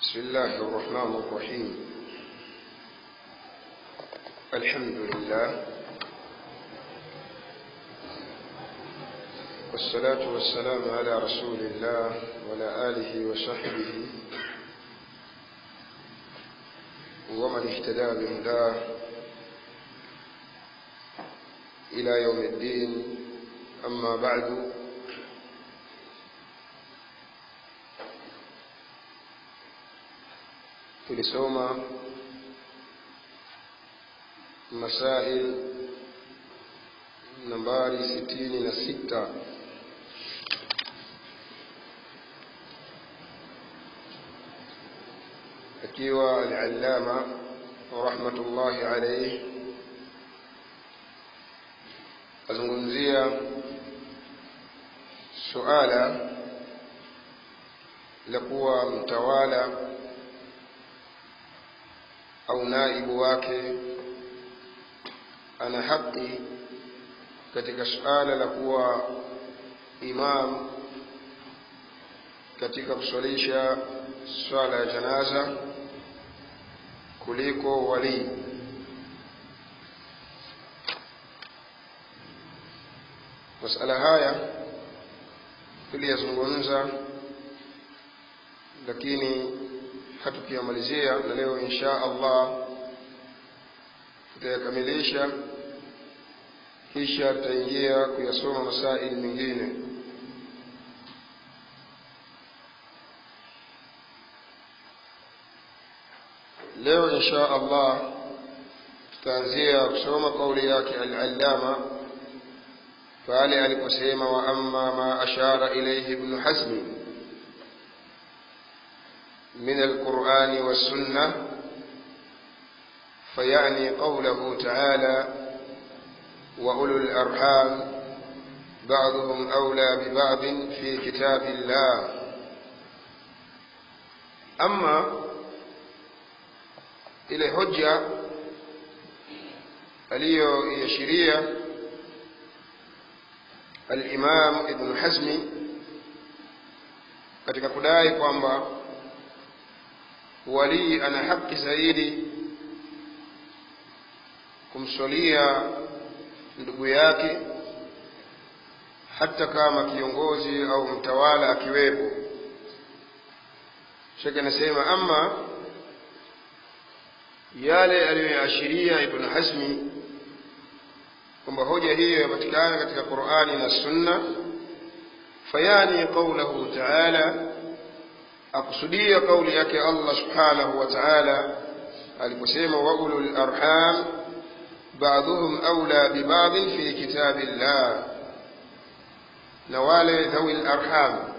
بسم الله الرحمن الرحيم الحمد لله والصلاة والسلام على رسول الله وعلى آله وصحبه ومن اهتدى بهداه إلى يوم الدين أما بعد tulisoma masail nambari sitini na sita akiwa al-allama rahmatullahi alayhi azungumzia suala la kuwa mtawala au naibu wake ana haki katika suala la kuwa imam katika kuswalisha swala ya janaza kuliko walii masala haya tuliyazungumza lakini hatukiyamalizia na leo insha allah tutayakamilisha kisha tutaingia kuyasoma masaili mengine leo insha allah tutaanzia kusoma kauli yake al-allama pale aliposema wa amma ma ashara ilayhi ibn hazmi من القرآن والسنة فيعني قوله تعالى وأولو الأرحام بعضهم أولى ببعض في كتاب الله أما إلى حجة aliyoiashiria al-Imam Ibn Hazmi katika kudai kwamba walii ana haki zaidi kumswalia ndugu yake hata kama kiongozi au mtawala akiwepo shekhe anasema ama yale aliyoyaashiria ibn hazmi kwamba hoja hiyo yapatikana katika qurani na sunna fayani qaulahu taala akusudia kauli yake Allah subhanahu wa ta'ala aliposema wa ulul arham ba'dhum awla bi ba'd fi kitabillah na wale dhawil arham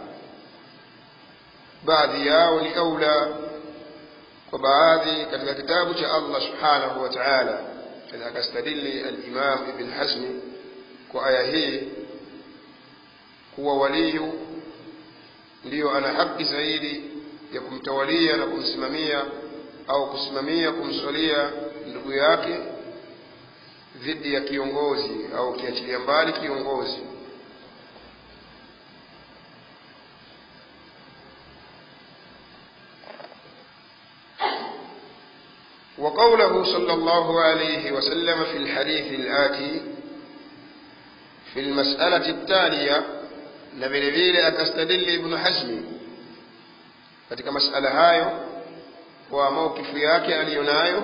baadhi yao ni aula kwa baadhi katika kitabu cha Allah subhanahu wa ta'ala akastadili al-Imam Ibn Hazm kwa aya hii kuwa waliyu ndiyo ana haki zaidi ya kumtawalia na kumsimamia au kusimamia kumswalia ndugu yake dhidi ya kiongozi au kiachilia mbali kiongozi وقوله صلى الله عليه وسلم في الحديث الآتي في المسألة التالية na vile vile akastadili ibnu hazmi katika masala hayo kwa maukifu yake aliyonayo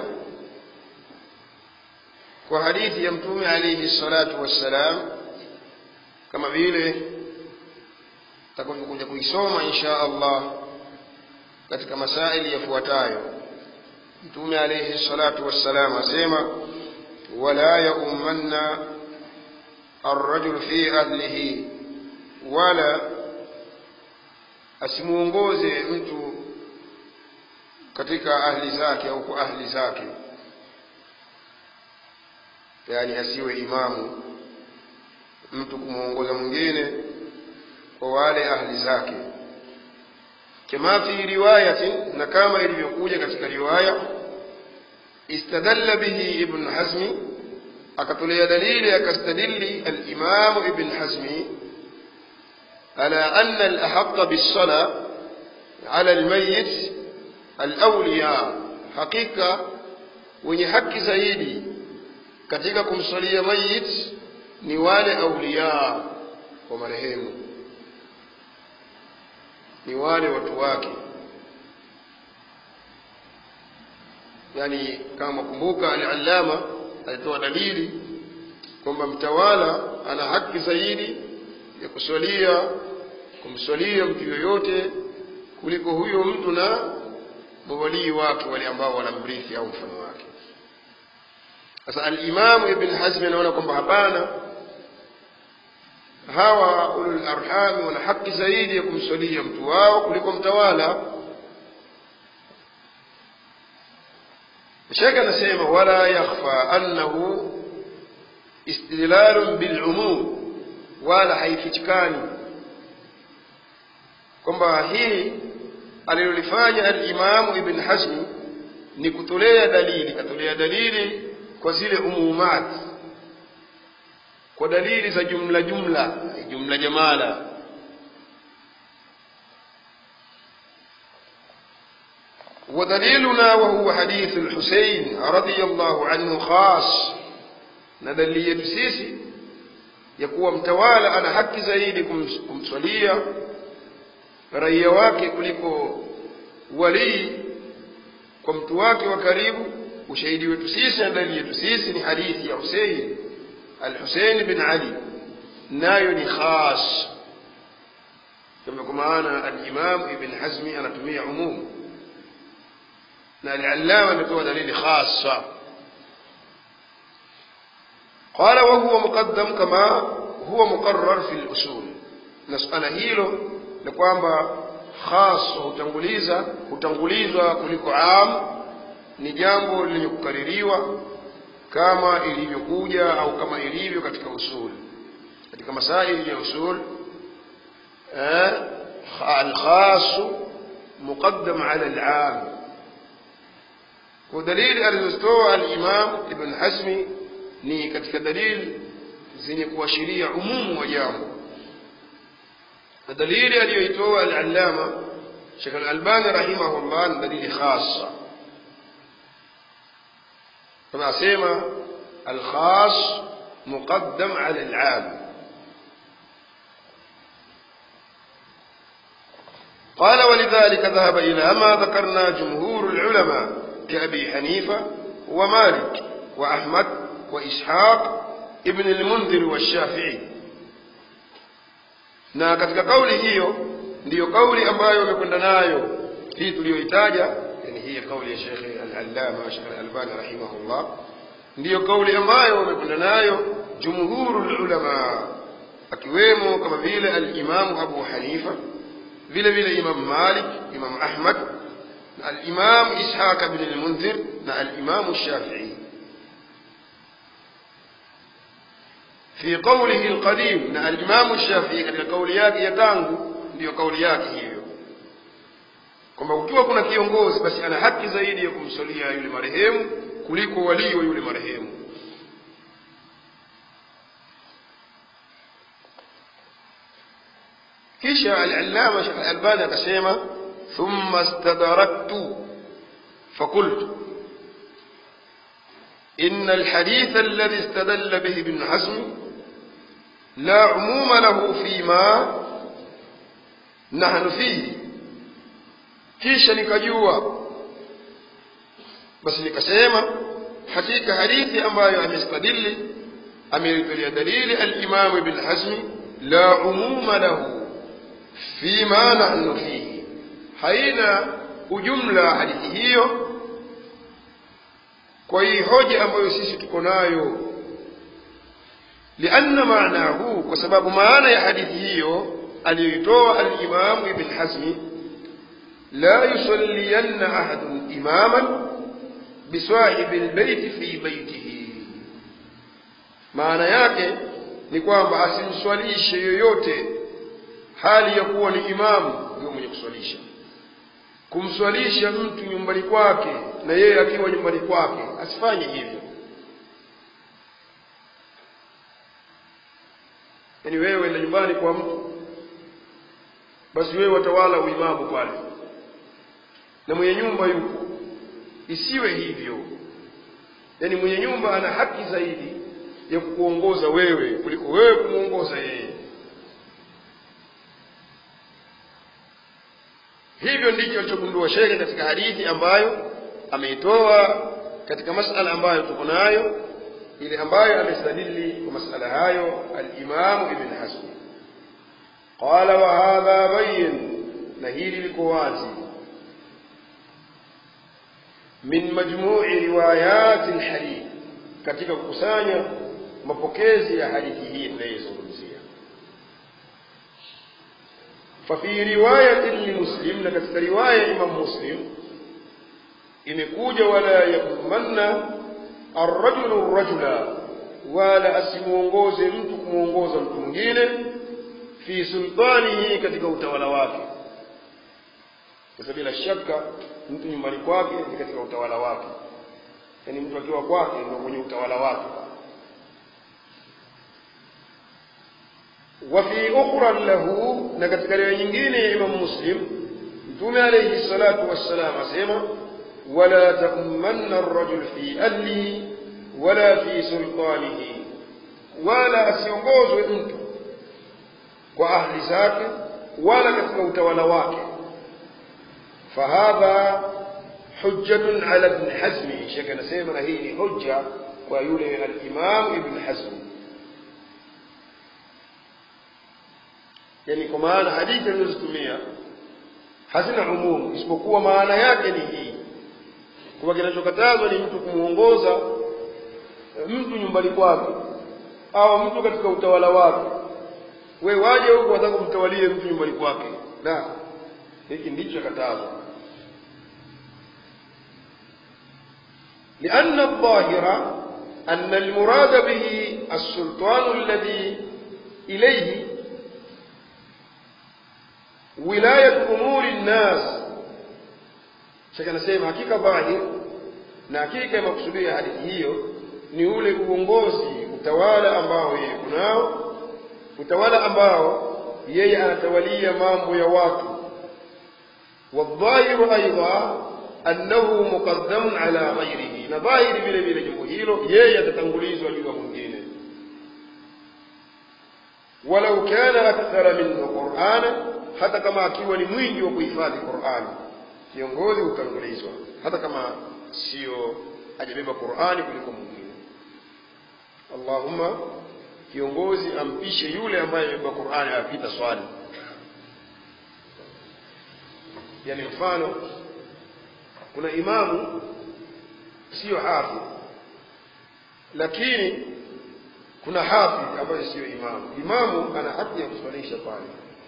kwa hadithi ya mtume alaihi salatu wassalam kama vile takavyokuja kuisoma insha allah katika masaili yafuatayo mtume alaihi salatu wassalam asema wala yaumanna arrajul fi ahlihi wala asimuongoze mtu katika ahli zake au kwa ahli zake yaani asiwe imamu mtu kumwongoza mwingine kwa wale ahli zake kama fi riwayatin na kama ilivyokuja katika riwaya istadalla bihi ibn hazmi akatolea dalili akastadili alimamu ibn hazmi على أن الأحق بالصلاة على الميت alawliya hakika wenye haki zaidi katika kumswalia mayit ni wale auliya wa marehemu ni wale watu wake yani kama makumbuka al-allama alitoa dalili kwamba mtawala ana haki zaidi ya kuswalia kumswalia mtu yoyote kuliko huyo mtu na mawalii wake wale ambao wanamrithi au mfano wake sasa alimamu ibn hazmi anaona kwamba hapana hawa ulul arhami wana haki zaidi ya kumswalia mtu wao kuliko mtawala shekh anasema wala yakhfa annahu istidlalun bilumum wala haifichikani kwamba hii alilolifanya alimamu ibn hazmi ni kutolea dalili katolea dalili kwa zile umumat kwa dalili za jumla jumla jumla jamala ودليلنا وهو حديث الحسين رضي الله عنه خاص ندلية سيسي يكون متوالى أنا حق زيدي kumswalia raia wake kuliko walii kwa mtu wake wa karibu ushahidi wetu sisi na dalili yetu sisi ni hadithi ya Husein al-Husein bin Ali nayo ni khas kama kwa maana al-Imam Ibn Hazmi anatumia umum na al-Allama anatoa dalili khassa قال وهو مقدم كما هو مقرر في الأصول نسأل هيلو ni kwamba khas hutanguliza hutangulizwa kuliko am ni jambo lenye kukaririwa kama ilivyokuja au kama ilivyo katika usul katika masaili ya usul eh, alkhas muqaddam ala alam ودليل alizotoa al-Imam Ibn Hazmi ni katika dalili zenye kuashiria umumu wa jambo na dalili aliyoitoa al-Allama Sheikh al-Albani rahimahullah ni dalili khassa kama asema al-khass muqaddam ala al-'am قال ولذلك ذهب إلى ما ذكرنا جمهور العلماء كأبي حنيفة ومالك وأحمد وإسحاق ابن المنذر والشافعي na katika kauli hiyo ndiyo kauli ambayo wamekwenda nayo hii tuliyoitaja yani hii kauli ya Sheikh Al-Allama Sheikh Al-Albani rahimahullah ndiyo kauli ambayo wamekwenda nayo jumhurul ulama akiwemo kama vile al-Imam Abu Hanifa vile vile Imam Malik Imam Ahmad na al-Imam Ishaq ibn al-Munzir na al-Imam Shafi'i في قوله القديم na al-Imam Shafi'i katika kauli yake ya tangu ndiyo kauli yake hiyo kwamba ukiwa kuna kiongozi basi ana haki zaidi ya kumsalia yule marehemu kuliko walio wa yule marehemu kisha al-Allama Sheikh Al-Albani akasema thumma istadraktu فقلت إن الحديث الذي استدل به ابن حزم لا عموم له فيما نحن فيه kisha nikajua basi nikasema hakika hadithi ambayo amestadili ameitolea dalili al-Imam Ibn Hazm la umuma lahu fima nahnu fihi haina ujumla hadithi hiyo kwa hii hoja ambayo sisi tuko nayo lianna maanahu kwa sababu maana ya hadithi hiyo aliyoitoa al-Imam Ibn Hazm la yusalliyanna ahadun imaman bisahibi albayt fi baytihi maana yake ni kwamba asimswalishe yoyote hali ya kuwa ni imamu ndio mwenye kuswalisha kumswalisha mtu nyumbani kwake na yeye akiwa nyumbani kwake asifanye hivyo yaani wewe enda nyumbani kwa mtu basi wewe watawala uimamu pale na mwenye nyumba yupo isiwe hivyo yaani mwenye nyumba ana haki zaidi ya kukuongoza wewe kuliko wewe kumwongoza yeye hivyo ndicho alichogundua shekhe katika hadithi ambayo ameitoa katika masala ambayo tuko nayo ile ambayo amestadili kwa masala hayo alimamu ibn hasmi qala wa hadha bayin na hili liko wazi min majmu'i riwayati alhadith katika kukusanya mapokezi ya hadithi hii tunayozungumzia ففي رواية لمسلم لكتك رواية إمام مسلم imekuja wala yakumanna arrajulu rajula wala asimuongoze mtu kumwongoza mtu mwingine fi sultanihi katika utawala wake sasa bila shaka mtu nyumbani kwake ni katika utawala wake yaani mtu akiwa kwake ndio kwenye utawala wake وفي أخرى له نكتك nyingine Imam Muslim Mtume alayhi salatu wassalam asema ولا تؤمن الرجل في أهله ولا في سلطانه ولا asiongozwe mtu kwa ahli zake wala katika utawala wake fahadha hujjatun ala ibn hazmi shekhe anasema na hii ni hujja kwa yule alimam ibn hazmi yani kwa maana hadithi alizozitumia hazina umumu isipokuwa maana yake ni hii kwamba kinachokatazwa ni mtu kumwongoza mtu nyumbani kwake au mtu katika utawala wake we waje huku wataka kumtawalie mtu nyumbani kwake la hiki ndicho katazwa لأن الظاهر أن المراد به السلطان الذي إليه ولاية أمور الناس shaka nasema hakika dhahir na hakika ya makusudio ya hadithi hiyo ni ule uongozi utawala ambao yeye kunao utawala ambao yeye anatawalia mambo ya watu wadhahiru aidha annahu muqaddamun ala ghairihi na dhahiri vile vile jambo hilo yeye atatangulizwa juu ya mwingine walau kana akthara minhu qur'ana hata kama akiwa ni mwingi wa kuhifadhi qur'ani kiongozi hutangulizwa hata kama sio hajabeba Qur'ani kuliko mwingine. Allahumma kiongozi ampishe yule ambaye amebeba Qur'ani apita swali. Yani mfano kuna imamu sio hafidh lakini kuna hafidh ambaye sio imamu. Imamu ana haki ya kuswalisha pale,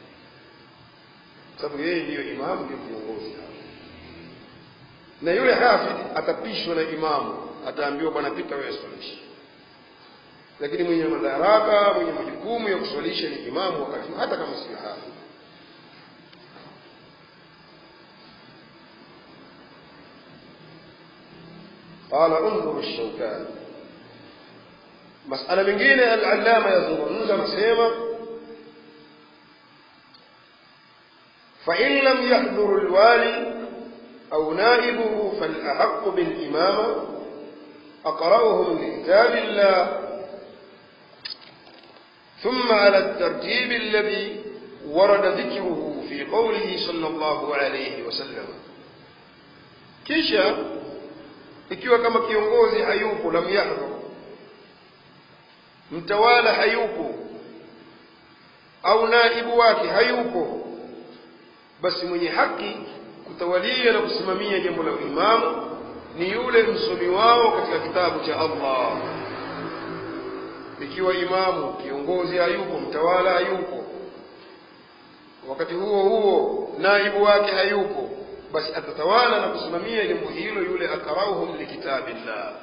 sababu yeye ndiyo imamu, ndiyo kiongozi hapa na yule hafidh atapishwa na imamu ataambiwa bwana pita wewe swalisha lakini mwenye madaraka mwenye majukumu ya kuswalisha ni imamu wakati hata kama sio hafidh قال انظر الشوكاني مسألة mengine al-allama yazungumza nasema فإن لم يحضر الوالي أو نائبه فالأحق بالإمامة أقرأهم لكتاب الله ثم على الترتيب الذي ورد ذكره في قوله صلى الله عليه وسلم kisha ikiwa kama kiongozi hayupo lam yahdhur mtawala hayupo au naibu wake hayupo basi mwenye haki kutawalia na kusimamia jambo la imamu ni yule msomi wao katika kitabu cha Allah. Ikiwa imamu kiongozi hayupo, mtawala hayupo, wakati huo huo naibu wake hayupo, basi atatawala na kusimamia jambo hilo yule akrauhum likitabillah.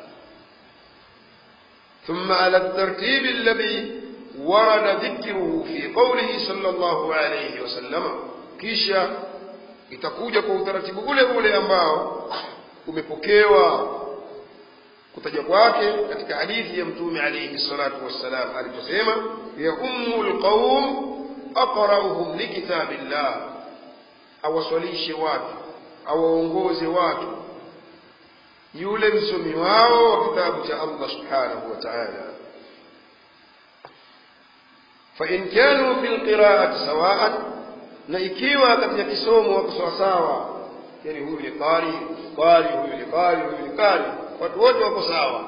ثم على الترتيب الذي ورد ذكره في قوله صلى الله عليه وسلم kisha itakuja kwa utaratibu ule ule ambao umepokewa kutaja kwake katika hadithi ya mtume alayhi salatu wassalam aliposema ya ummul qaum aqra'uhum likitabillah awaswalishe watu awaongoze watu yule msomi wao wa kitabu cha Allah subhanahu wa ta'ala fa in kanu fil qira'ati sawa'an na ikiwa katika kisomo wako sawa sawa yani huyu ni qari qari huyu ni qari huyu ni qari watu wote wako sawa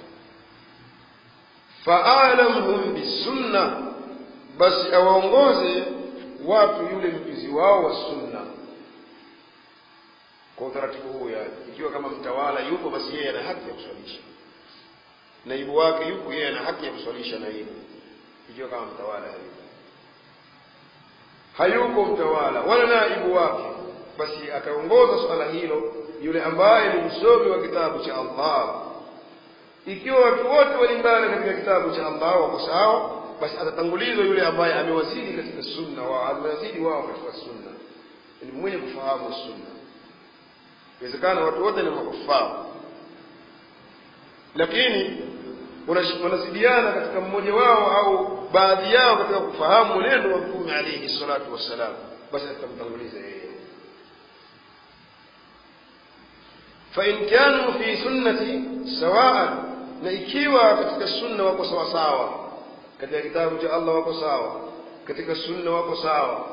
fa'alamhum bisunna basi awaongoze watu yule mjuzi wao wa sunna kwa utaratibu huu yani ikiwa kama mtawala yupo basi yeye ana haki ya kuswalisha naibu wake yupo yeye ana haki ya kuswalisha naibu ikiwa kama mtawala hayupo hayuko mtawala wala naibu wake basi ataongoza swala hilo yule ambaye ni msomi wa kitabu cha Allah ikiwa watu wote walingana katika kitabu cha Allah wako sawa basi atatangulizwa yule ambaye amewazidi katika sunna wa amewazidi wao katika sunna ni mwenye kufahamu sunna inawezekana watu wote ni makufaru lakini wanasidiana katika mmoja wao au baadhi yao katika kufahamu mwenendo wa mtume alayhi salatu wassalam basi atamtanguliza yeye فإن كانوا في سنة سواء na ikiwa katika sunna wako sawa sawa katika kitabu cha Allah wako sawa katika sunna wako sawa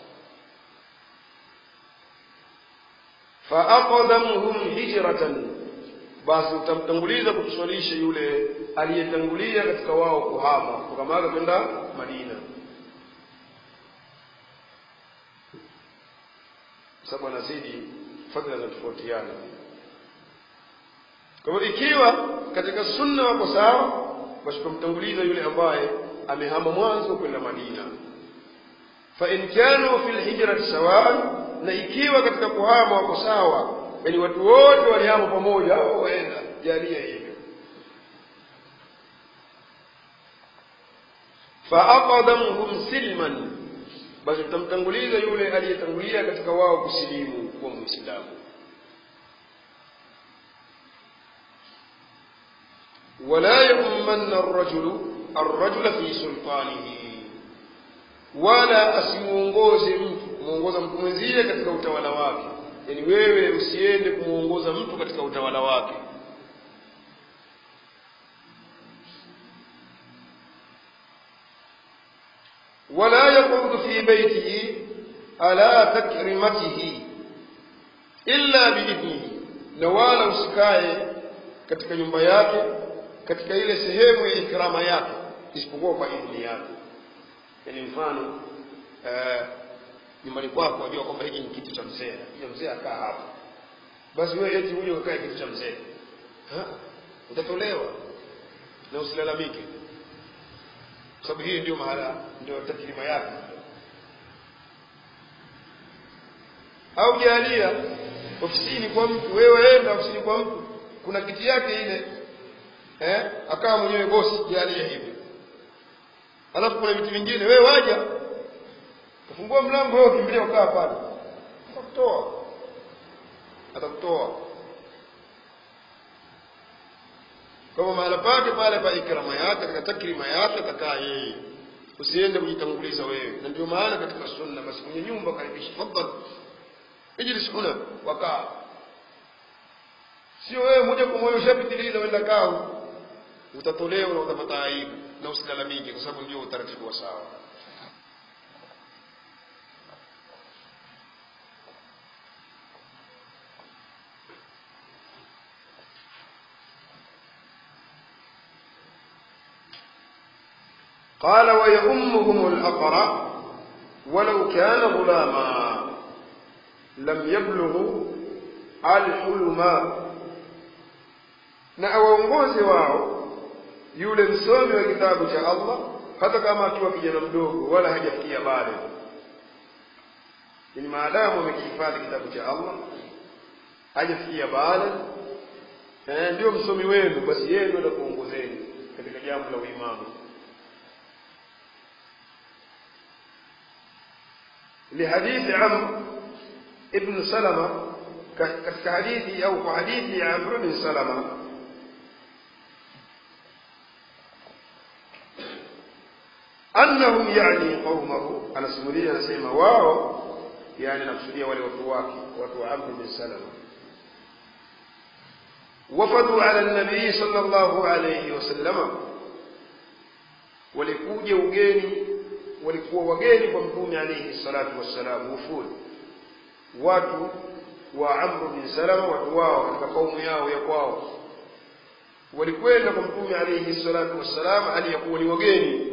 faaqdamuhum hijratan basi utamtanguliza kutuswalisha yule aliyetangulia katika wao kuhama kutoka Maka kwenda Madina sababu anazidi fadhila zinatofautiana kwa hivyo ikiwa katika sunna wako sawa basi tumtanguliza yule ambaye amehama mwanzo kwenda Madina fa in kanu fil hijrati sawa na ikiwa katika kuhama wako sawa yani watu wote walihama pamoja au waenda jalia hivyo fa aqadamhum silman basi tutamtanguliza yule aliyetangulia katika wao kusilimu kuwa muislamu ولا يؤمن الرجل الرجل في سلطانه wala asimuongoze mtu kumuongoza mtu mwenzie katika utawala wake yani wewe usiende kumuongoza mtu katika utawala wake wala yaqudu fi baitihi ala takrimatihi illa biidhnihi na wala usikae katika nyumba yake katika ile sehemu ya ikrama yake isipokuwa kwa idhni yake yani mfano nyumbani kwako wajua kwamba hiki ni kitu cha mzee hiyo mzee akaa hapa basi wewe eti uje ukae kitu cha mzee utatolewa na usilalamike kwa sababu hii ndio mahala ndio takrima yake au jalia ofisini kwa mtu wewe enda ofisini kwa mtu kuna kiti yake ile eh akawa mwenyewe bosi jalia hivi alafu kuna vitu vingine wewe waja kufungua mlango wewe ukimbilia ukaa pale atakutoa atakutoa kama mahala pake pale pa ikrama yake katika takrima yake atakaa yeye usiende kujitanguliza wewe na ndio maana katika sunna basi kwenye nyumba karibisha tafadhali ijlis huna wakaa sio wewe moja kwa moja ushapitiliza wenda kaa utatolewa na utapata aibu na usilalamike kwa sababu ndio utaratibu wa sawa قال ويؤمهم الأقرع ولو كان غلاما لم يبلغ الحلم na awaongozi wao yule msomi wa kitabu cha Allah hata kama akiwa kijana mdogo wala hajafikia bado ni maadamu amekihifadhi kitabu cha Allah hajafikia bado eh, ndio msomi wenu basi yeye ndio atakuongozeni katika jambo la uimamu لحديث عمرو ابن سلمة كحديث أو حديث عمرو بن سلمة أنهم يعني قومه أنا سمولي أنا سيما واو yani nakusudia wale watu wake watu wa amr bin salama wafadu ala nabii sallallahu alayhi wasallama walikuja ugeni walikuwa wageni kwa mtume alayhi salatu wassalam wufud watu wa amr bin salama watu wao katika kaumu yao ya kwao walikwenda kwa mtume alayhi salatu wassalam aliyakuwa ni wageni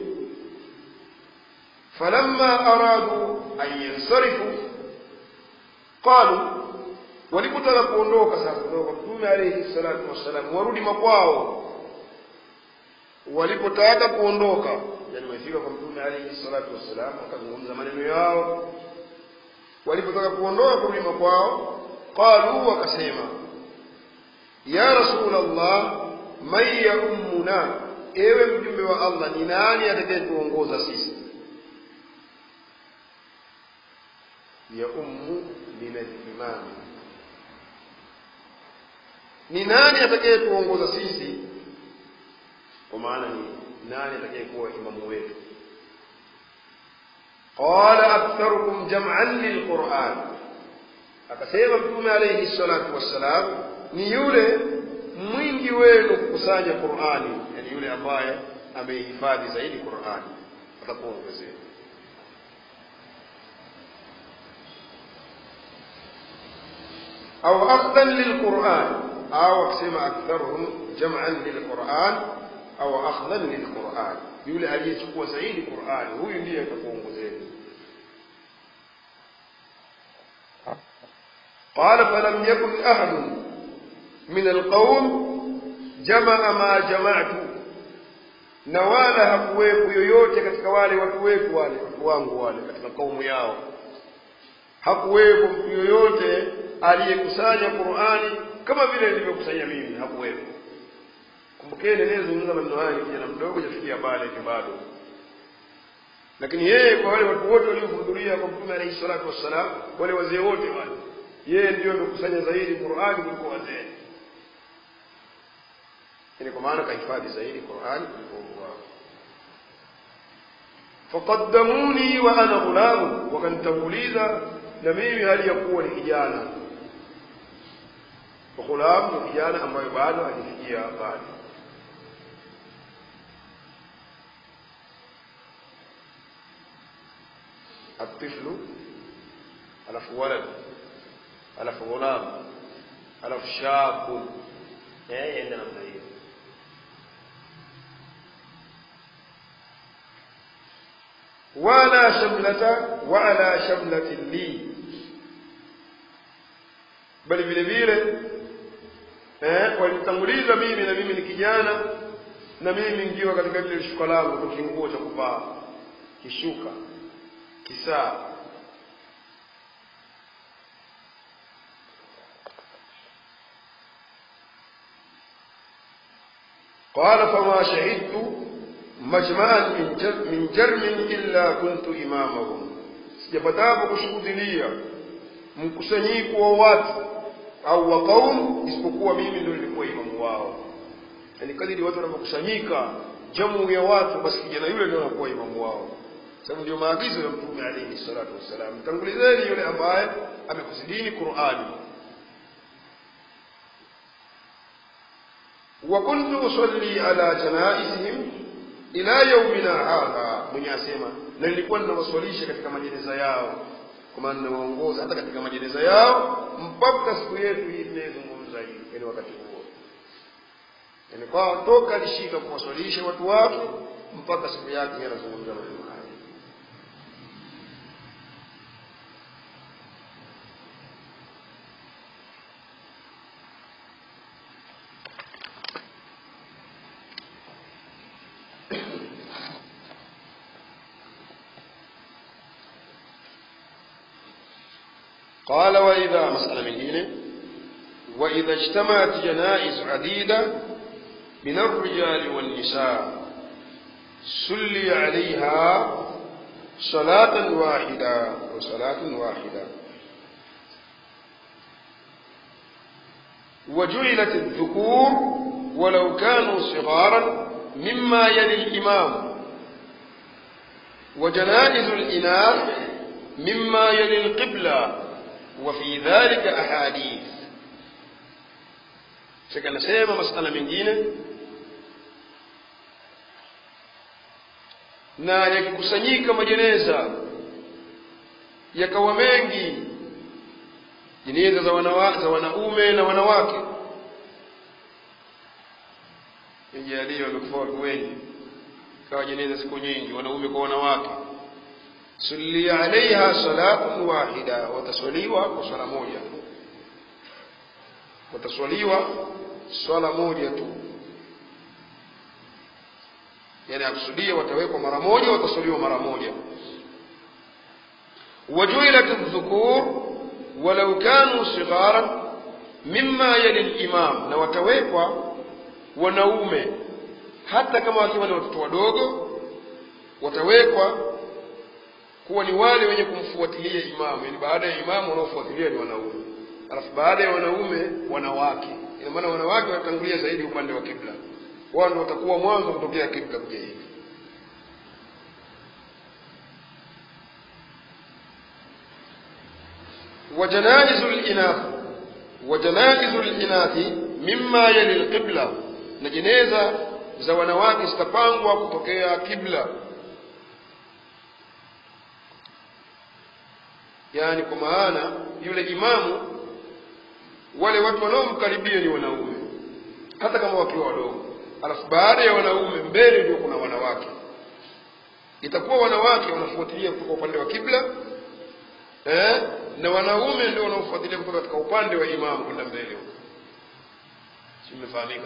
falamma aradu an yansarifu qalu walipotaka kuondoka sasa kutoka kwa mtume alayhi salatu wassalam warudi makwao walipotaka kuondoka yani wamefika kwa mtume alayhi salatu wassalam wakazungumza maneno yao walipotaka kuondoka kurudi makwao qalu wakasema ya rasul allah man yaummuna ewe mjumbe wa allah ni nani atakayetuongoza sisi yaummu min alimami ni nani atakayetuongoza sisi kwa maana ni nani atakayekuwa imamu wetu qala aktharukum jam'an lilquran akasema mtume alayhi salatu wassalam ni yule mwingi wenu kukusanya qurani yani yule ambaye ameihifadhi zaidi qurani atakuongezea أو أخذا للقرآن أو أقسم أكثرهم جمعا للقرآن أو أخذا للقرآن يقول aliyechukua zaidi Qur'ani huyu ndiye atakuongozeni قال فلم يكن أحد من القوم جمع ما جمعت na wala hakuwepo yoyote katika wale watu wetu wale watu wangu wale katika kaumu yao hakuwepo mtu yoyote aliyekusanya Qur'ani kama vile nilivyokusanya mimi hakuwepo kumbukeni nilizungumza maneno haya kijana mdogo jafikia pale bado lakini yeye kwa wale watu wote waliohudhuria kwa mtume alayhi salatu wassalam wale wazee wote wale yeye ndio amekusanya zaidi Qur'ani kuliko wazee ni kwa maana kahifadhi zaidi Qur'ani kuliko wao faqaddamuni wa ana ghulam wakanitanguliza na mimi hali ya kuwa ni kijana ghulam ni kijana ambayo bado hajafikia bado الطفل ألف ولد ألف غلام ألف شاب إيه عندنا من هي ولا شملة وعلى شملة لي bali vile vile eh, walinitanguliza mimi na mimi ni kijana na mimi ngiwa katika lile shuka langu kwa kinguo cha kuvaa kishuka kisaa قال فما شهدت مجمعا من جر- من جرم إلا كنت إمامهم sijapatapo kushuhudilia mkusanyiko wa watu au wa kaumu isipokuwa mimi ndio nilikuwa imamu wao yani kadiri watu wanavyokusanyika jamu ya watu basi kijana yule ndio anakuwa imamu wao sababu ndio maagizo ya mtume alayhi salatu wassalam tangulizeni yule ambaye amekuzidini qurani وكنت أصلي على جنائزهم ila yaumina hadha mwenye asema na nilikuwa ninawaswalisha katika majeneza yao kwa maana ninawaongoza hata katika majeneza yao mpaka siku yetu hii tunayezungumza hii yani wakati huo yani kwa toka alishika kuwaswalisha watu wake mpaka siku yake yeye anazungumza maneno haya قال وإذا مسألة من دينه وإذا اجتمعت جنائز عديدة من الرجال والنساء سلي عليها صلاة واحدة وصلاة واحدة وجعلت الذكور ولو كانوا صغارا مما يلي الإمام وجنائز الإناث مما يلي القبلة وفي ذلك أحاديث shaka anasema masala mengine na yakikusanyika majeneza yakawa mengi jeneza za, wanawa, za wanaume na wanawake ijalie wamekufa watu wengi kawa jeneza siku nyingi wanaume kwa wanawake sulli alaiha salatun wahida wataswaliwa kwa swala moja wataswaliwa swala moja tu yani akusudia watawekwa mara moja wataswaliwa mara moja wajuilat dhukur walau kanu sigharan mimma yali limam na watawekwa wanaume hata kama wakiwa ni watoto wadogo watawekwa kuwa ni wale wenye kumfuatilia imamu yani baada ya imamu wanaofuatilia ni wanaume alafu baada ya wanaume wanawake ina maana wanawake watatangulia zaidi upande wa kibla wao ndio watakuwa mwanzo kutokea kibla kuja hivi وجنائز الإناث وجنائز الإناث مما يلي القبلة na jeneza za wanawake zitapangwa kutokea kibla yaani kwa maana yule imamu wale watu wanaomkaribia ni wanaume hata kama wakiwa wadogo alafu baada ya wanaume mbele ndio kuna wanawake itakuwa wanawake wanafuatilia kutoka upande wa kibla eh, na wanaume ndio wanaofuatilia kutoka katika upande wa imamu kwenda mbele huko simefahamika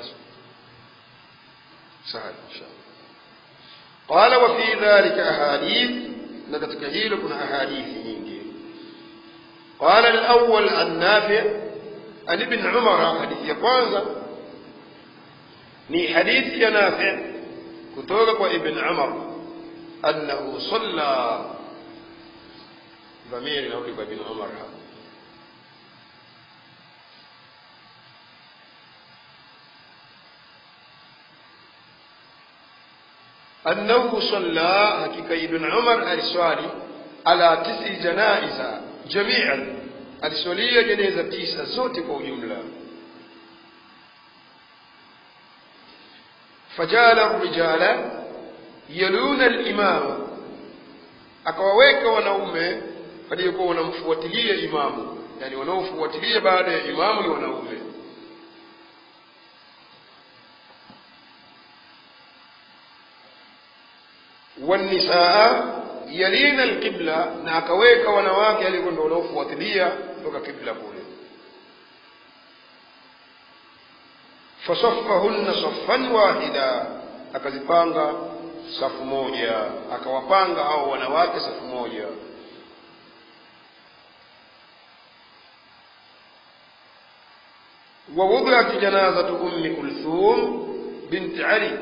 sawa inshallah qala wa fi dhalika ahadith na katika hilo kuna ahadithi nyingi قال الأول عن نافع عن ابن عمر حديث ya kwanza ni hadithi ya Nafi kutoka kwa Ibn Umar annahu salla dhamiri narudi kwa Ibn Umar hapa أنه صلى حقيقة ابن عمر السؤالي على تسع جنائز جميعا aliswalia jeneza tisa zote kwa ujumla fajala rijala yaluna limama akawaweka wanaume waliokuwa wanamfuatilia imamu yani wanaofuatilia baada ya imamu ni wanaume والنساء yalina alqibla na akaweka wanawake alikuwa ndio wanaofuatilia kutoka kibla kule fasaffahunna saffan wahida akazipanga safu moja akawapanga hao wanawake safu moja ووضعت جنازة أم كلثوم بنت علي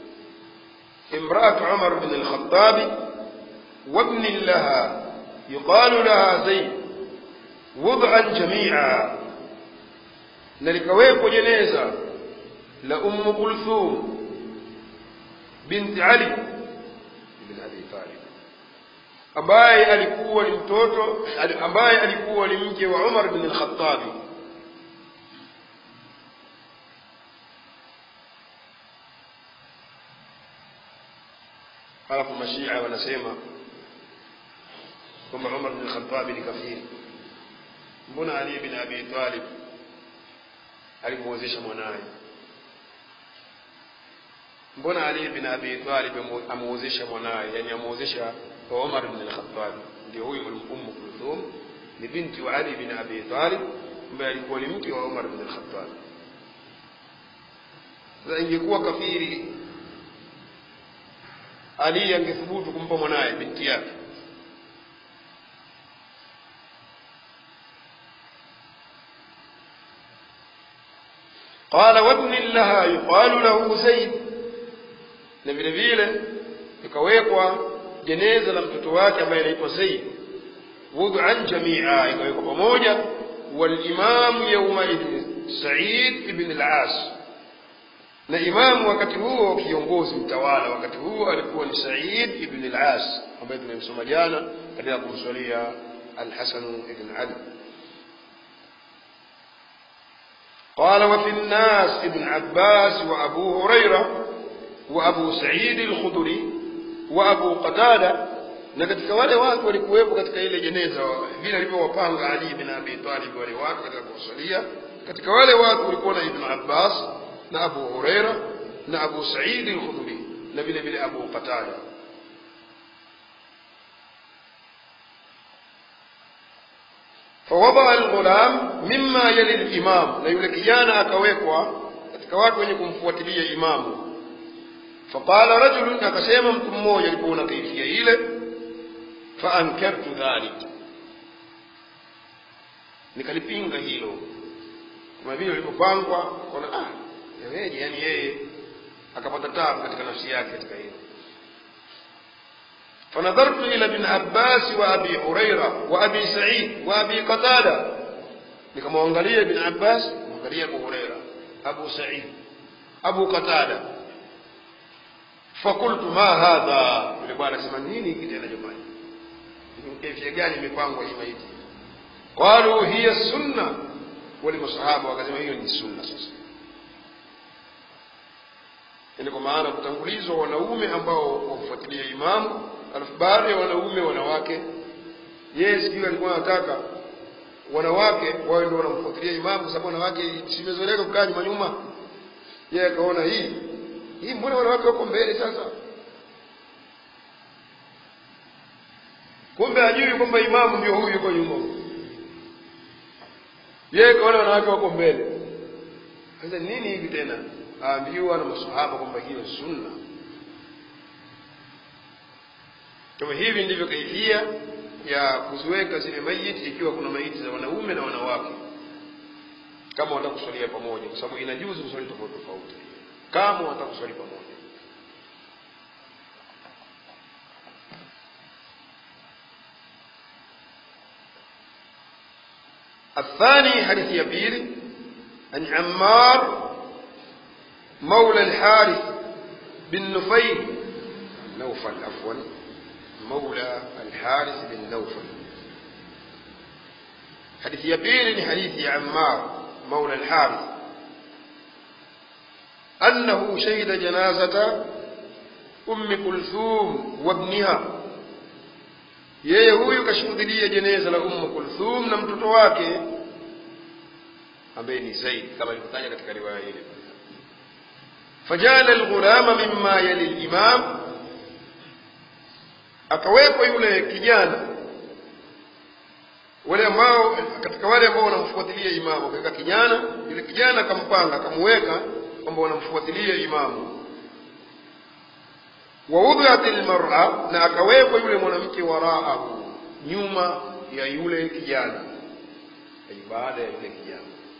امرأة عمر بن الخطاب وابن لها يقال لها زيد وضعا جميعا نلكويكو جنازة لأم كلثوم بنت علي بن أبي طالب ambaye alikuwa ni mtoto ambaye alikuwa ni mke wa Umar bin al-Khattab halafu mashia wanasema kwamba Umar bin Khattab ni kafiri. Mbona Ali bin Abi Talib alimuozesha mwanaye? Mbona Ali bin Abi Talib amuozesha mwanaye, yani amuozesha kwa Umar bin Khattab? Ndio huyu Ummu Kulthum ni binti wa Ali bin Abi Talib ambaye alikuwa ni mke wa Umar bin Khattab. Sasa ingekuwa kafiri, Ali angethubutu kumpa mwanaye binti yake قال وابن لها يقال له زيد na vile vile ikawekwa jeneza la mtoto wake ambaye anaitwa Zaid wud'an jamia ikawekwa pamoja walimamu yaumaidhin Said ibn al-As na imamu wakati huo kiongozi mtawala wakati huo alikuwa ni Said ibn al-As ambaye tumemsoma jana katika kumswalia alhasanu ibn ali قال وفي الناس ابن عباس وأبو هريرة وأبو سعيد الخدري وأبو قتادة na katika wale watu walikuwepo katika ile jeneza vile alivyowapanga Ali bin Abi Talib wale watu katika kusalia katika wale watu walikuwa na Ibn Abbas na Abu Huraira na Abu Sa'id al-Khudri na vile vile Abu Qatada فوضع الغلام مما يلي الإمام na yule kijana akawekwa katika watu wenye kumfuatilia imamu faqala rajulun akasema mtu mmoja alipoona kaifia ile faankartu dhalik nikalipinga hilo kama vile lilivyopangwa kona ah yaweje yani yeye akapata tabu katika nafsi yake katika hilo فنظرت إلى ابن عباس وأبي هريرة وأبي سعيد وأبي قتادة nikamwangalia ibn abbas mwangalia abu hureira abu said abu qatada fakultu ma hadha yule bwana anasema nini hiki tena jamani kefia gani imepangwa hii maiti qalu hiya sunna wale masahaba wakasema hiyo ni sunna sasa yani kwa maana kutangulizwa wanaume ambao wamfuatilia imamu alafu baadhi ya wanaume wanawake yeye sijui alikuwa anataka wanawake wawe ndio wanamfuatilia imamu kwa sababu wanawake simezoeleka kukaa nyuma nyuma yeye akaona hii hii mbona wanawake wako mbele sasa kumbe hajui kwamba imamu ndio huyu yuko nyuma yeye kaona wanawake wako mbele sasa nini hivi tena aambiwa na masahaba kwamba hiyo sunna kama hivi ndivyo kaifia ya kuziweka zile maiti ikiwa kuna maiti za wanaume na wanawake kama watakuswalia pamoja kwa sababu inajuzu kuswali tofauti tofauti kama watakuswali pamoja الثاني حديث يبيل عن عمار مولى الحارث بن نفيل نوفل عفوا مولى الحارث بن نوفل حديث يبيل حديث عمار مولى الحارث أنه شهد جنازة أم كلثوم وابنها yeye huyu kashuhudilia jeneza la ummu kulthum na mtoto wake ambaye ni zaid kama ilivyotaja katika riwaya ile fajala alghulama mimma yali limam akawekwa yule kijana wale ambao katika wale ambao wanamfuatilia imamu akaweka kijana yule kijana akampanga akamuweka kwamba wanamfuatilia imamu waudhiat lmara na akawekwa yule mwanamke waraahu nyuma ya yule kijana ay baada ya yule kijana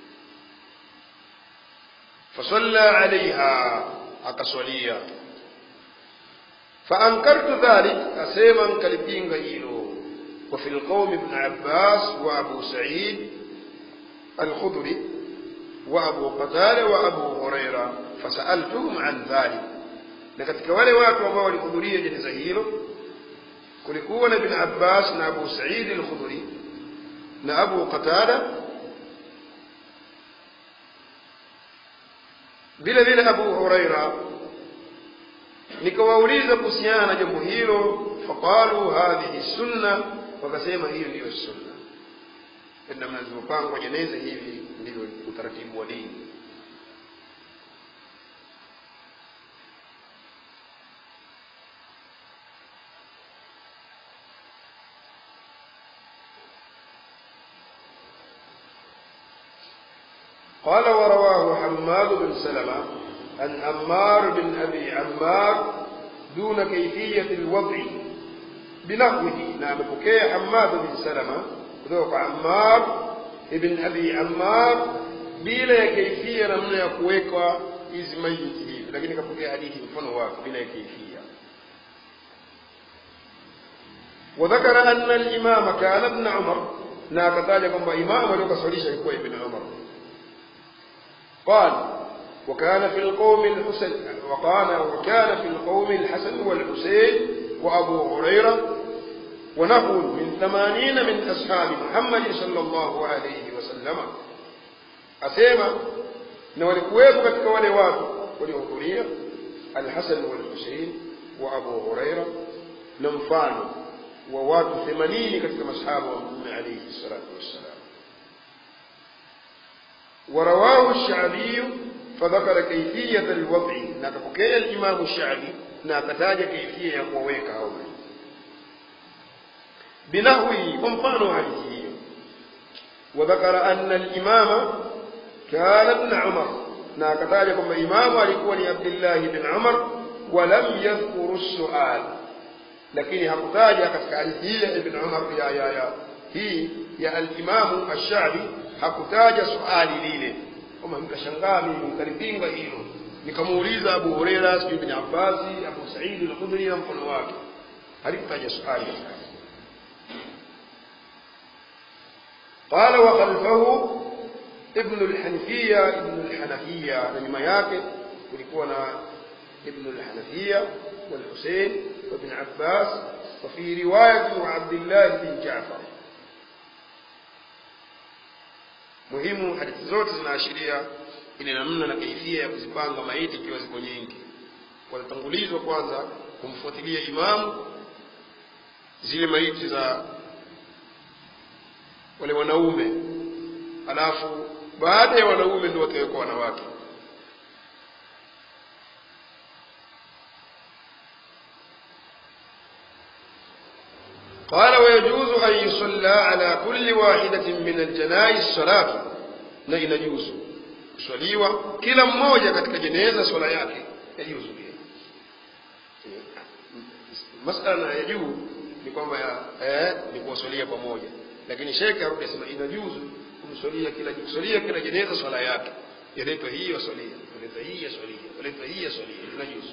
fasalla alaiha akaswalia faankartu dhalik asema nkalipinga hilo وفي القوم ابن عباس وأبو سعيد الخضري وأبو قتادة وأبو هريرة فسألتهم عن ذلك na katika wale watu ambao walihudhuria jeneza hilo kulikuwa na ibn abbas na abu saidi al-khudri na abu qatada vile vile abu huraira nikawauliza kuhusiana na jambo hilo faqalu hadhihi sunna wakasema hiyo ndiyo sunna namna zilizopangwa jeneza hivi ndivyo utaratibu wa dini قال ورواه حماد بن سلمة عن عمار بن أبي عمار دون كيفية الوضع بنحوه نعم بكي حماد بن سلمة ذوق عمار ابن أبي عمار بلا كيفية نمنا يكويك إذ ميته لكن كبكي حديث مفنوك بلا كيفية وذكر أن الإمام كان ابن عمر ناكتاج كما إمام لك صليش يكوي ابن عمر قال وكان في القوم الحسن وقال وكان في القوم الحسن والحسين وأبو هريرة ونحو من ثمانين من أصحاب محمد صلى الله عليه وسلم أسيما نولكويت katika wale watu waliohudhuria Al-Hasan wal Hussein wa Abu Huraira na mfano wa watu 80 katika masahaba wa Mtume alayhi salatu wassalam ورواه الشعبي فذكر كيفية الوضع نكبكي الإمام الشعبي نكتاج كيفية يقويك هؤلاء بنحوه ومفانه حديثه وذكر أن الإمام كان ابن عمر نكتاج كما إمام alikuwa عبد الله بن عمر ولم يذكر السؤال lakini hakutaja katika hadithi hii ya Ibn Umar ya ya ya hii ya al-Imam Ash-Sha'bi hakutaja swali lile kama nikashangaa mimi nikalipinga hilo nikamuuliza Abu Huraira sijui bin Abbas Abu Sa'id al-Khudri na mkono wake halikutaja swali قال وخلفه ابن الحنفية ابن الحنفية لما yake kulikuwa na ابن الحنفية والحسين وابن عباس وفي رواية وعبد الله بن جعفر muhimu hadithi zote zinaashiria ile namna na kaifia ya kuzipanga maiti ikiwa ziko nyingi wanatangulizwa kwanza kumfuatilia imamu zile maiti za wale wanaume alafu baada ya wanaume ndio watawekwa wanawake قال ويجوز أن يصلى على كل واحدة من الجنائز صلاة na inajuzu kuswaliwa kila mmoja katika jeneza swala yake yajuzu pia masala ya juu ni kwamba eh, ni kuwaswalia pamoja lakini shekhe arudi asema inajuzu kumswalia kila kuswalia kila jeneza swala yake yaletwa hii waswalia yaletwa hii yaswalia yaletwa hii yaswalia inajuzu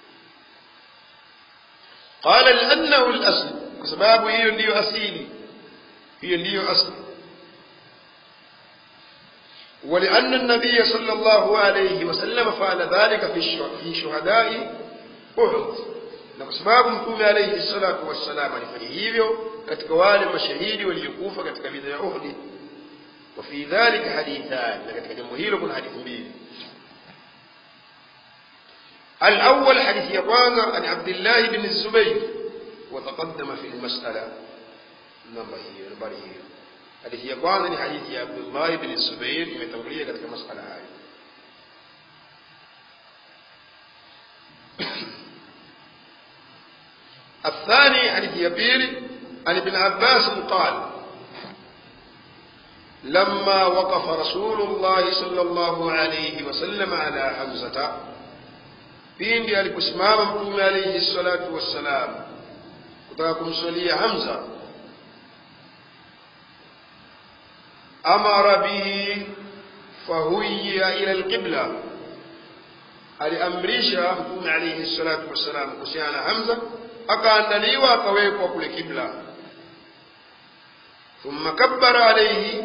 qala liannahu lasl kwa sababu hiyo ndiyo asili hiyo ndiyo asli ولأن النبي صلى الله عليه وسلم فعل ذلك في شهداء أحد na kwa sababu mtume alayhi salatu wassalam alifanya hivyo katika wale mashahidi waliokufa katika vita ya Uhud wa fi dhalika hadithan na katika jambo hilo kuna hadithi mbili الأول حديث يقوانا عن عبد الله بن الزبير وتقدم في المسألة نمبر هي نمبر هي hadithi ya kwanza ni hadithi ya Abdullah ibn Zubair imetangulia katika masala haya الثاني حديث يبير عن ابن عباس قال لما وقف رسول الله صلى الله عليه وسلم على حمزة pindi aliposimama mtume alayhi salatu wassalam kutaka kumswalia Hamza amara bihi fahuyiya ila alqibla aliamrisha mtume alayhi salatu wassalam kuhusiana na Hamza akaandaliwa akawekwa kule kibla thumma kabbara alayhi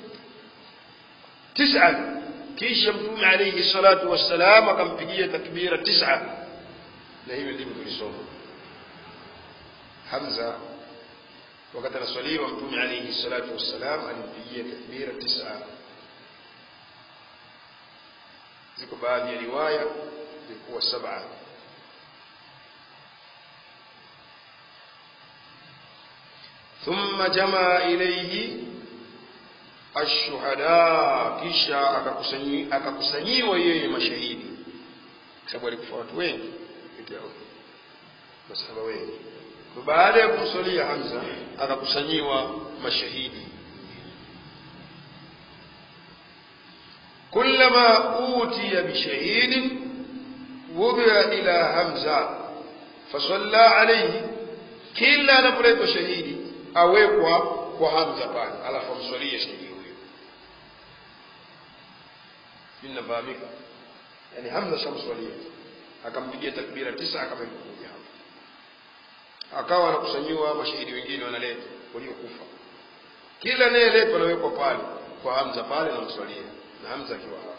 tis'an kisha mtume alayhi salatu wassalam akampigia takbira tis'a na hiyo ndivyo tulisoma Hamza wakati anaswaliwa mtume alayhi salatu wassalam alimpigia takbira tis'a ziko baadhi ya riwaya zilikuwa saba ثم جمع إليه الشهداء kisha akakusanyiwa yeye mashahidi kwa sababu alikufa watu wengi masahaba wengi baada ya kumswalia Hamza akakusanyiwa mashahidi كلما أوتي بشهيد وضع إلى همزة فصلى عليه كلا نبريت شهيدي أويقوا وهمزة بعد على فمصلية شهيدي inafahamika yani hamza shamswalia akampigia takbira tisa akamweka kuja hapo akawa anakusanyiwa mashahidi wengine wanaletwa waliokufa kila anayeletwa anawekwa pale kwa hamza pale na mswalia na hamza akiwa hapo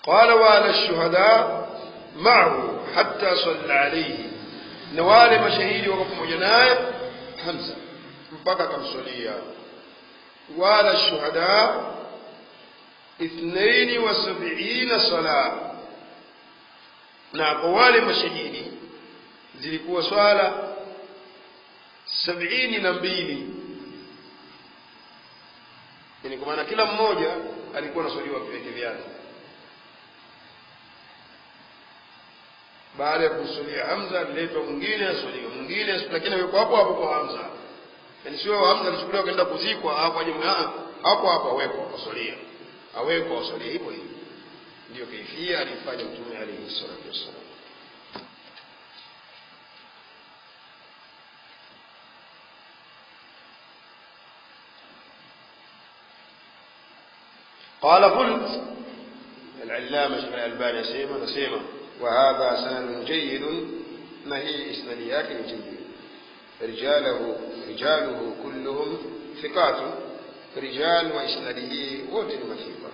qala wala shuhada ma'ahu hatta salla alayhi na wale mashahidi wako pamoja naye Hamza mpaka akamswalia wala shuhada ithnaini wa sab'ina sala na kwa wale mashahidi zilikuwa swala sabini na mbili yani kwa maana kila mmoja alikuwa anaswaliwa viweke vyake baada ya kumswalia Hamza aliletwa mwingine aswaliwe mwingine lakini yuko hapo hapo kwa Hamza yani sio Hamza alichukuliwa kaenda kuzikwa hapo aje hapo hapo awekwa aswalia awekwa aswalia hivyo hivyo ndio kaifia alifanya mtume alayhi salatu wassalam قال قلت العلامة شيخ الألباني سيما نسيما وهذا سند جيد ما هي إسناديات جيد رجاله رجاله كلهم ثقات رجال وإسناده وجد مثيقا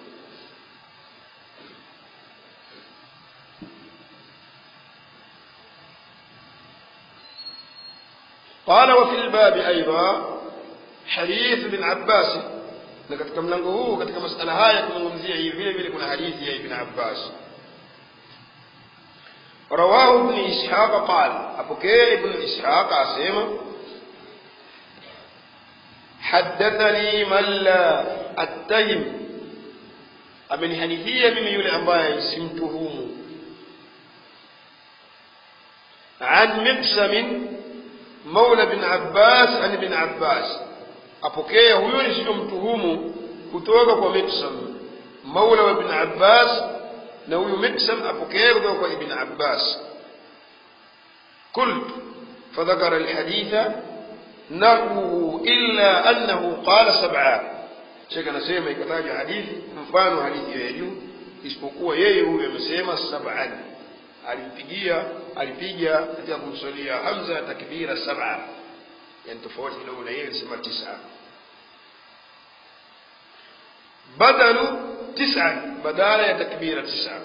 قال وفي الباب أيضا حديث ابن عباس na katika mlango huu katika masala haya kuzungumzia hii vile vile kuna hadithi ya ibn Abbas rawahu ibn ishaq qala apokea ibn ishaq asema حدثني من لا أتهم amenihadithia mimi yule ambaye simtuhumu an miqsam maula bin abbas an bin abbas apokea huyo nisiyomtuhumu kutoka kwa miqsam maula wa ibn abbas na huyu miqsam apokea kutoka kwa ibn abbas قلت فذكر الحديث نحوه إلا أنه قال سبعة shekh anasema ikataja hadithi mfano hadithi ya juu isipokuwa yeye huyu amesema sab'an alimpigia alipiga katika kumswalia hamza takbira sab'a yani tofauti kidogo na yeye alisema tisa badalu tisa badala ya takbira tisa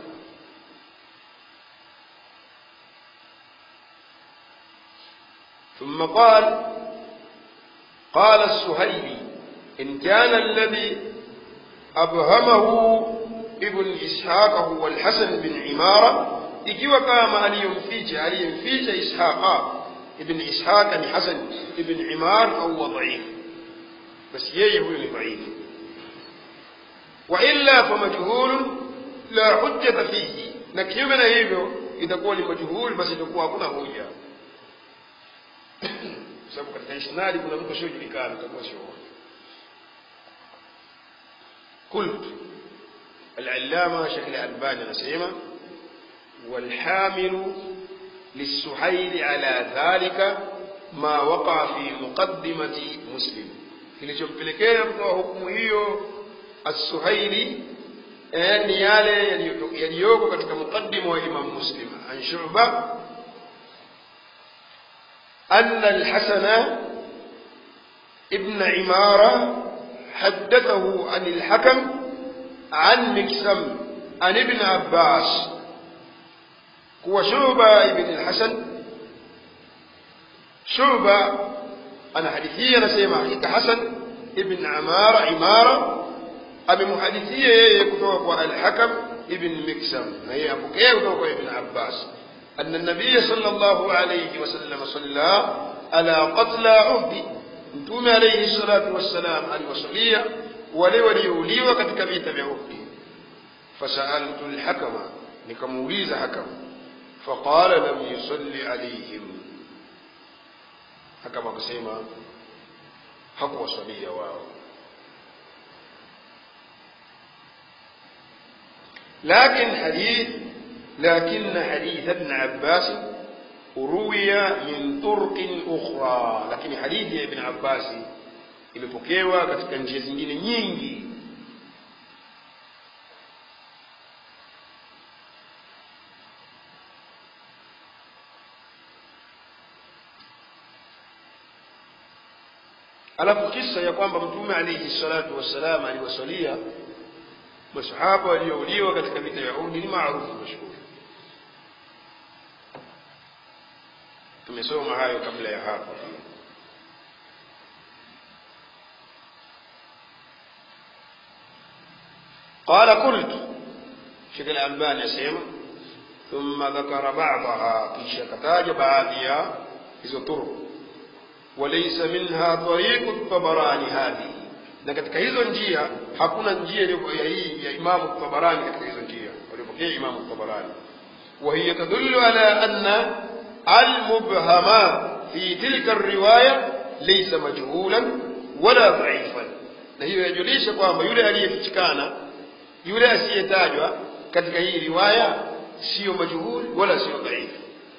ثم قال قال السهيلي إن كان الذي أبهمه ابن إسحاق هو الحسن بن عمارة ikiwa kama aliyomficha aliyemficha ishaqa ibn ishaq ni hasan ibn imar au dhaif basi yeye huyo ni dhaifu wa illa fa majhul la hujjata fihi na kinyume na hivyo itakuwa ni majhul basi itakuwa hakuna hoja sababu katika isnadi kuna mtu asiojulikana itakuwa sio hoja قلت العلامة شيخ الألباني نسيمة والحامل للسحيل على ذلك ما وقع في مقدمة مسلم kilichompelekea kutoa hukumu hiyo assuhaili ni yale yaliyoko katika muqaddima wa imam muslim an shuba anna alhasana ibn imara حدثه عن الحكم عن مكسم عن ابن عباس هو شعبة ابن الحسن شعبة أنا حديثية نسيما حقيقة حسن ابن عمارة عمارة أبي محدثية يكتوك الحكم ابن مكسم هي أبو كيه يكتوك ابن عباس أن النبي صلى الله عليه وسلم صلى على قتل عهد mtume alayhi salatu wassalam aliwasalia wale waliouliwa katika vita vya Uhud fasaltu alhakama nikamuuliza hakam faqala lam yusalli alayhim hakama akasema hakuwasalia wao لكن حديث لكن حديث ابن عباس روي من طرق أخرى lakini hadithi ya Ibn Abbas imepokewa katika njia zingine nyingi alafu kisa ya kwamba mtume alayhi salatu wassalam aliwasalia masahaba waliouliwa katika vita ya Uhud ni maarufu mashhuri tumesoma hayo kabla ya hapo قال قلت شيخ الألباني يسمع ثم ذكر بعضها في شكتاج بعضها hizo طرق وليس منها طريق الطبراني هذه na katika hizo njia hakuna njia ya hii ya Imamu Tabarani katika hizo njia waliopokea Imamu Tabarani وهي تدل على أن المبهم في تلك الرواية ليس مجهولا ولا ضعيفا na hiyo yajulisha kwamba yule aliyefichikana yule asiyetajwa katika hii riwaya siyo majhuli wala siyo dhaifu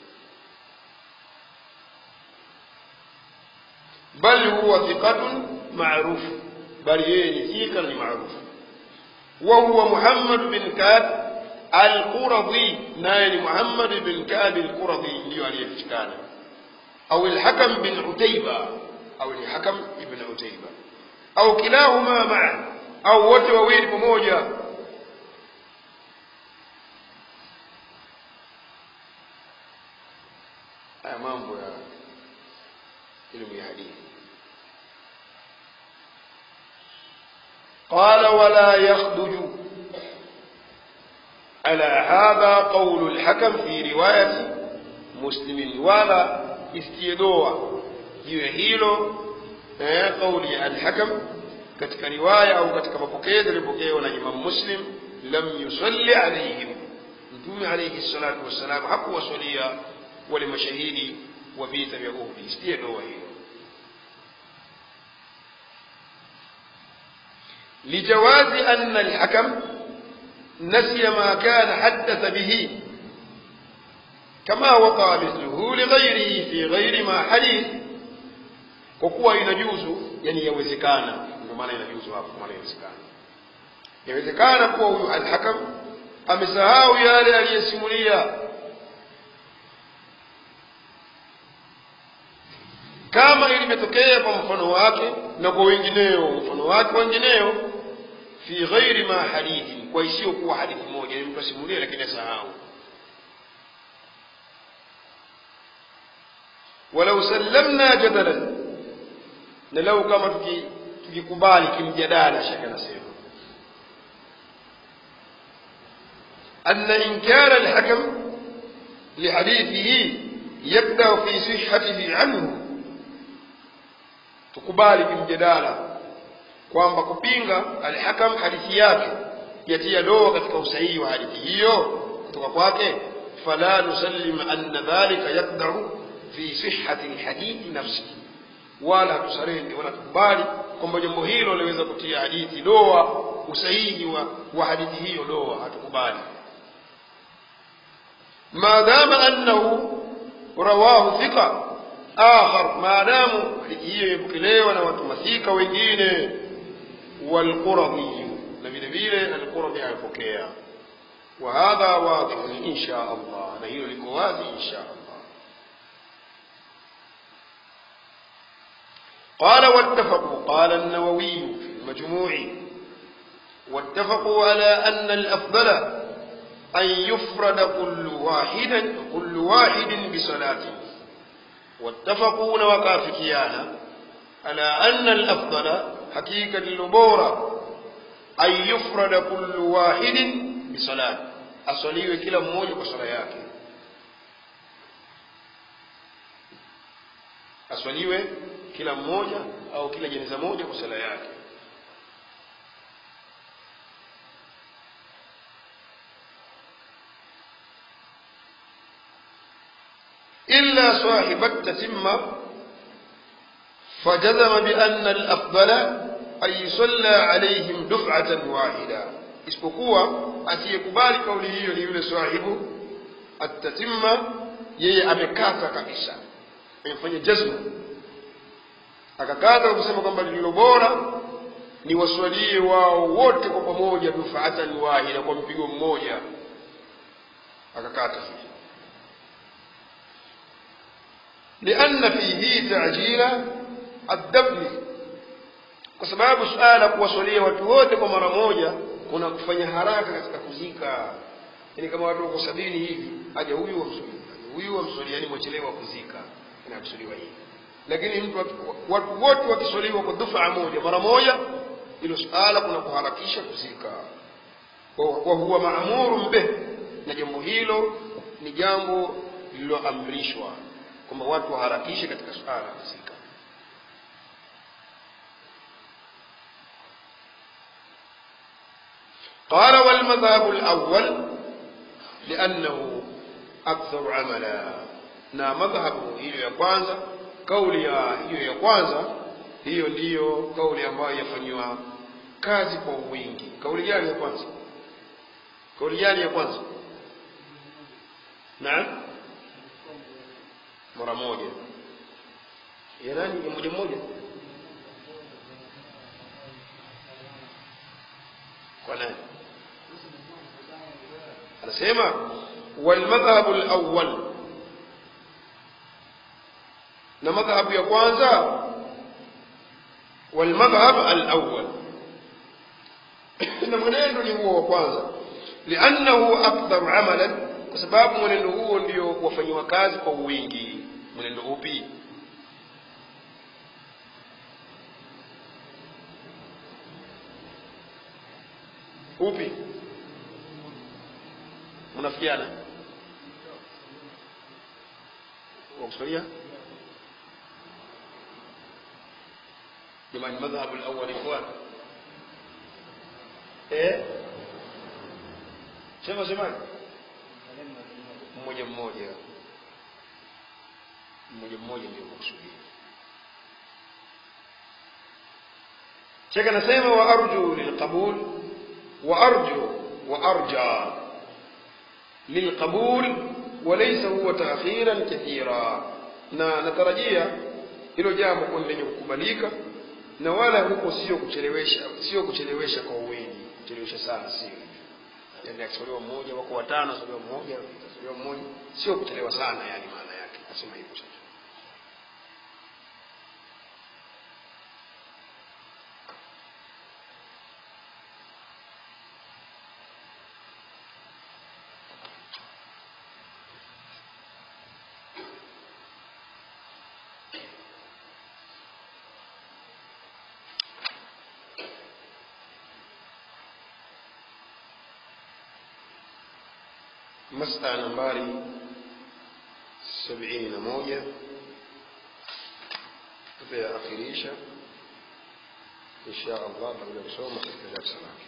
bal huwa thiqatun ma'ruf bali yeye ni thika ni maarufu wa huwa Muhammad bin Ka'b al-Quradhi naye ni Muhammad bin Ka'b al-Quradhi ndio aliyefichikana au al-Hakam bin Utayba au ni Hakam ibn Utayba au kilahuma ma'a au wote wawili pamoja haya mambo ya elimu ya hadithi قال ولا يخدج على هذا قول الحكم في رواية مسلم ولا استيدوا jiwe hilo eh, kauli ya alhakam katika riwaya au katika mapokezi yaliyopokewa na Imam Muslim lam yusalli alaihim Mtume alayhi salatu wassalam hakuwasalia wale mashahidi wa vita vya Uhud isiye doa hiyo لجواز أن الحكم نسي ما كان حدث به كما وقع مثله لغيره في غير ما حديث kwa kuwa inajuzu yani yawezekana ndio maana inajuzu hapo maana yawezekana yawezekana kuwa huyu alhakam amesahau yale aliyesimulia kama ilivyotokea kwa mfano wake na kwa wengineo mfano wake wengineo fi ghairi ma hadithin kwa isiyokuwa hadithi moja ni mtu asimulie lakini asahau walau sallamna jadalan na lau kama tukikubali kimjadala shaka nasema أن إنكار الحكم لحديثه يبدأ في صحته عنه tukubali kimjadala kwamba kupinga alhakam hadithi yake yatia doa katika usahihi wa hadithi hiyo kutoka kwake fala nusallim anna dhalika yaqdaru fi sihhati alhadithi nafsihi wala tusarende wala tukubali kwamba jambo hilo liweza kutia hadithi doa usahihi wa, wa hadithi hiyo doa hatukubali maadama annahu rawahu thiqa akhar maadamu hadithi hiyo imepokelewa na watu mathika wengine walquradhi na vile vile alquradhi amepokea wa hadha wadhihun insha Allah na hilo liko wazi insha Allah قال واتفقوا قال النووي في المجموع واتفقوا على أن الأفضل أن يفرد كل واحد كل واحد بصلاته واتفقون وكافكيانا على أن الأفضل حقيقة اللبورة أن يفرد كل واحد بصلاة أصلي كلا مmoja kwa sala yake aswaliwe kila mmoja au kila jeneza moja kwa sala yake إلا صاحب التتمة فجزم بأن الأفضل أن يصلى عليهم دفعة واحدة isipokuwa asiyekubali kauli hiyo ni yule sahibu atatimma yeye amekata kabisa amefanya jazma akakata kusema kwamba lililo bora ni waswalie wao wote kwa pamoja dufaatan wahida kwa mpigo mmoja akakata hivi لأن فيه تعجيل الدفن kwa sababu suala kuwasalia watu wote kwa mara moja kuna kufanya haraka katika kuzika yani kama watu wako sabini hivi aja huyu wamsuli huyu wamsuli yani mwachelewa kuzika inakusudiwa hivi lakini mtu watu wote wakiswaliwa kwa dufaa moja mara moja hilo suala kuna kuharakisha kuzika wa huwa maamurun bih na jambo hilo ni jambo lililoamrishwa kwamba watu waharakishe katika suala la kuzika قال والمذهب الأول لأنه أكثر عملا na madhhabu hiyo ya kwanza kauli ya hiyo ya kwanza hiyo ndiyo kauli ambayo yafanyiwa kazi kwa wingi kauli gani ya kwanza kauli gani ya kwanza naam mara moja ya nani ya moja moja kwa nani anasema walmadhhabu alawwal na madhhabu ya kwanza walmadhhab alawwal na mwenendo ni huo wa kwanza liannahu akdharu amalan kwa sababu mwenendo huo ndio wafanyiwa kazi kwa wingi mwenendo upi upi mnafikiana wakusudia jamani madhhabu alawwal ikhwan eh sema semani mmoja mmoja mmoja mmoja ndio kukusudia shekh anasema wa arju lilqabul wa arju wa arja lilqabul وليس هو تأخيرا كثيرا na natarajia hilo jambo kuwa lenye kukubalika na wala huko sio kuchelewesha sio kuchelewesha kwa wingi kuchelewesha sana sio yani akisaliwa mmoja wako watano asaliwa mmoja asaliwa mmoja sio kuchelewa sana yani maana yake nasema hivyo sasa masala nambari sabini na moja tutayaakhirisha insha allah kabla ya kusoma katika darsa lake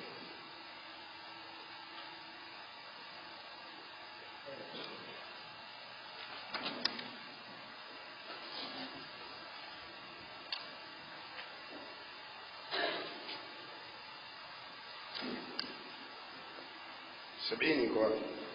sabini iko wapi